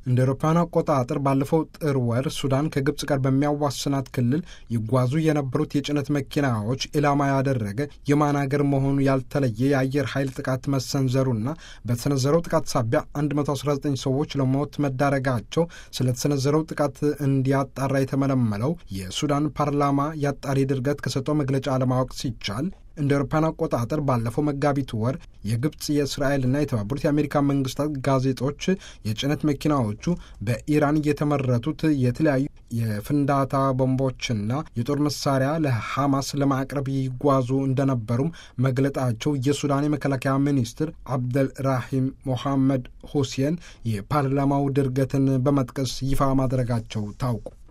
እንደ አውሮፓውያን አቆጣጠር ባለፈው ጥር ወር ሱዳን ከግብፅ ጋር በሚያዋስናት ክልል ይጓዙ የነበሩት የጭነት መኪናዎች ኢላማ ያደረገ የማን አገር መሆኑ ያልተለየ የአየር ኃይል ጥቃት መሰንዘሩና በተሰነዘረው ጥቃት ሳቢያ 119 ሰዎች ለሞት መዳረጋቸው ስለተሰነዘረው ጥቃት እንዲያጣራ የተመለመለው የሱዳን ፓርላማ ያጣሪ ድርገት ከሰጠው መግለጫ ለማወቅ ሲቻል እንደ አውሮፓውያን አቆጣጠር ባለፈው መጋቢት ወር የግብፅ የእስራኤልና የተባበሩት የአሜሪካ መንግስታት ጋዜጦች የጭነት መኪናዎቹ በኢራን የተመረቱት የተለያዩ የፍንዳታ ቦምቦችና የጦር መሳሪያ ለሐማስ ለማቅረብ ይጓዙ እንደነበሩም መግለጣቸው የሱዳን የመከላከያ ሚኒስትር አብደልራሂም ሞሐመድ ሁሴን የፓርላማው ድርገትን በመጥቀስ ይፋ ማድረጋቸው ታውቁ